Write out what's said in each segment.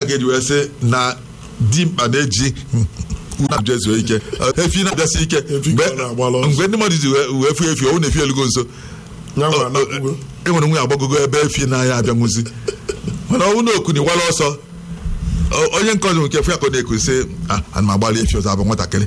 ga-eji wee sị na dimkpa na-eji na ezuo ike efi na-abịasị ike Efi mgbe ka ọ na-agbala ọsọ. mgbe ndị mmadụ ji wee wee fụ efi ọwụ na-efi elugo nso Ya nwa anakwugo. enwere nwe agbagogo ebe efi na-aya abịanwụzi mana ọnwụ na okuni wala ọsọ o- onye nke ọzọ nke efu ya ka ọ na-eku sị "Ah, ana m agbalị efi ọzọ abụ nwatakịrị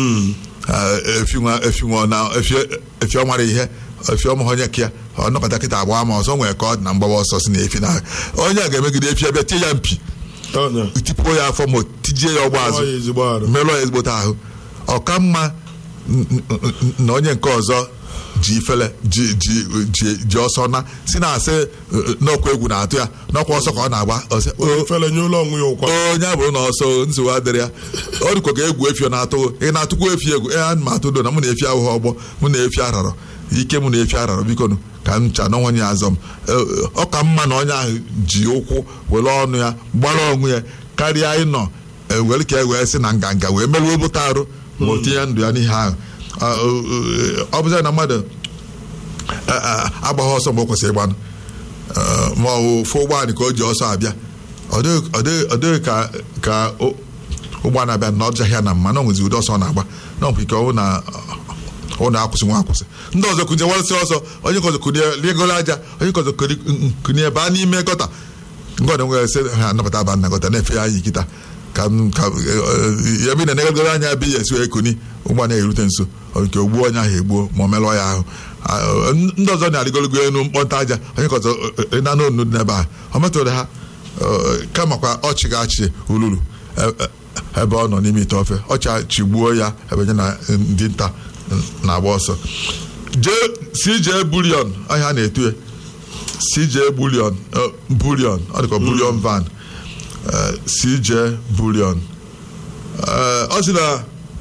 Ah, efi nwa efi nwa na efi efi ọ mara ihe efi ọmụ onye ka ya ọ nọkọta kịta agba ma ọzọ nwere ka ọ dị na mgbawa ọsọ si na efi na onye a ga-emegide efi ebe tie ya mpi Ọnya. tipuo ya afọ ma tijie ya ọgba Ọ azụ ya ezigbo arụ. merụọ ya ezigbote ahụ ọka mma n- n- n- na onye nke ọzọ ji ifele ji ji ji ji ọsọ na si na asị eh, n'ọkwa egwu na-atụ ya n'ọkwa ọsọ ka ọ na-agba ọsị, "O, Fele nye ụlọ onwe ya ụkwa. onye abụrụ na ọsọ nsogbu adịrị ya ọ dịkwa ka egwu efi ọ na-atụ ị na-atụkwa efi egwu ee ana m atụ do na mụ na efi ahụhụ ọgbọ mụ na efi ararọ ike mụ na efi ararọ biko nụ ka m cha n'ọnwa ya azọ m Eh, ọ ka mma na onye ahụ ji ụkwụ were ọnụ ya gbara onwe ya karịa ịnọ eh, were ka e wee sị na nganga wee merụọ bụta arụ ma o tinye ndụ ya n'ihe ahụ Ah, eh, eh, ọ bụzị na mmadụ eh, eh, agbaghị ọsọ mgbe o kwesịrị ịgbanụ Eh, ma ọ bụ ofu ụgbọala ka o ji ọsọ abịa ọ dịghị- ọ dịghị ọ dịghị ka ka o- ụgbọala abịa na ọjaghị ya na mma na ọ nwezi ụdị ọsọ ọ na-agba na ọbụ ike ọ bụ na ọ na-akwụsị nwa akwụsị ndị ọzọ kụnye warịsị ọsọ onye nke ọzọ kụnye rigoro aja onye nke ọzọ kụri- kụnye baa n'ime gọta nke ọzọ nwere sị ha anabata aba na gọta na-efe ya anyị kịta ka m- ka eh, ya bi na negagoro anya bi ya esi wee kuni ụgbọala erute nso ọ nke ogbuo onye ahụ egbuo ma ọ merụọ ya ahụ Ah, ndị ọzọ na-arịgologo elu mkpọnta aja onye nke ọzọ ịna n'onu dị n'ebe ahụ ọ metụrụ ha eh, kamakwa ọchị ga-achị ululu eh, eh, ebe ọ nọ n'ime ite ofe ọchị chigbuo ya ebe nye na ndị nta na-agba ọsọ jee CJ bulion ahịa a na-etu ya CJ bulion eh, bulion ọ dịka bulion van eh, CJ bulion Eh, ọ sị na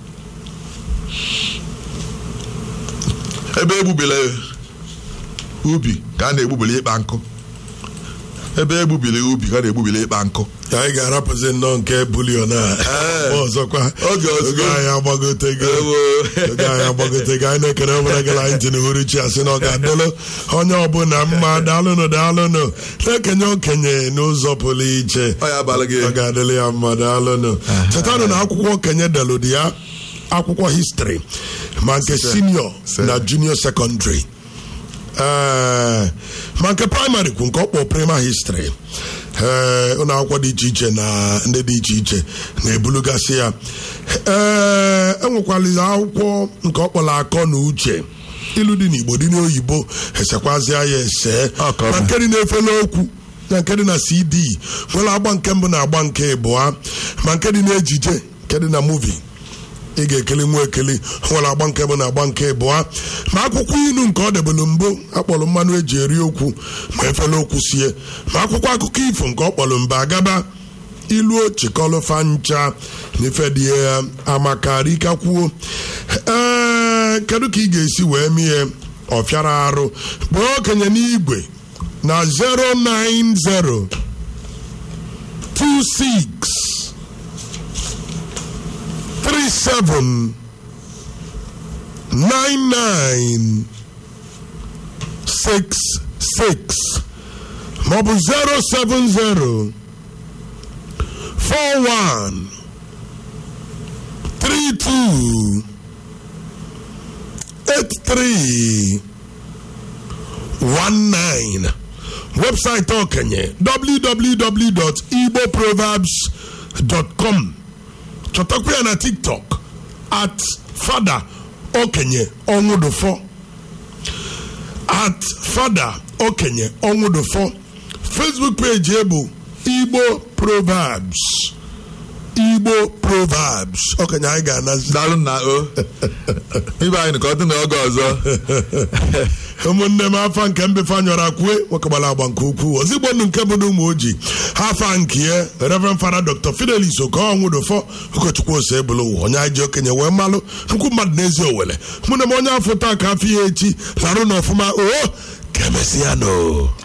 ebe egbubile ubi ka a na-egbubili ịkpa nkụ ebe egbubili ubi ka a na-egbubili ịkpa nkụ anyị ga-arapụzi nnọọ nke bulion a Ee. ọzọkwa Oge ọzọ. oge anyị agbagotego Ewo. oge anyị agbagotego anyị na-ekele obere gara anyị ntị n'uhuruchi asị na ọ ga-adịlụ onye ọbụla mma daalụnụ daalụnụ na-ekenye okenye n'ụzọ pụrụ iche Ọ ya abalị gị. ọ ga-adịlụ ya mma daalụnụ chetanụ na akwụkwọ okenye delụ dị ya akwụkwọ histri ma nke sinio Se. na junior secondary ee ma nke praịmarị kwu nke ọkpọ prima histri ee ụlọ akwụkwọ dị iche iche na ndị dị iche iche na-ebulugasị ya ee enwekwalizi akwụkwọ nke ọkpọrọ akọ na uche ilu dị n'igbo dị n'oyibo esekwazịa ya ese Ọ ka ọ ma bụ. nke dị n'efere okwu na nke dị na cd nwere agba nke mbụ na agba nke ịbụa ma nke dị n'ejije nke dị na muvi ị ga-ekeli nwa ekeli nwere agba nke bụ na agba nke ịbụa ma akwụkwọ ilu nke ọ debelu mbụ akpọrọ mmanụ eji eri okwu ma efere okwu sie ma akwụkwọ akụkọ ifo nke ọ kpọrọ mba agaba ilu ochikọlụfa ncha na ife dị ya amakarikakwuo ee kedu ka ị ga-esi wee mie ọfịara arụ kpọọ okenye n'igwe na 090 26 37 99 66 maọbụ 070 41 32 83 19 webụsaịtị okenye www.igboproverbs.com chọtakwa ya na tiktok at fada okenye ọnwụdụfọ at fada okenye ọnwụdụfọ facebook page ya bụ igbo proverbs igbo proverbs okenye anyị ga-anazi daalụ na o ibe anyị ka ọ dị n'oge ọzọ ụmụnne m afa nke mbefe anyọrọ akwue nwokegbara agba nke ukwuu ozigbo ndụ nke bụ ụmụ ojii ha afa nke ya reverend fada dr fidelis okonwụdụfọ ụkọchukwu ose ebulu ụwa onye anyị ji okenye wee malụ nnukwu mmadụ n'ezi owele mụ na m onye afọ taa ka afọ ya echi larụ na ọfụma o ka emesịa no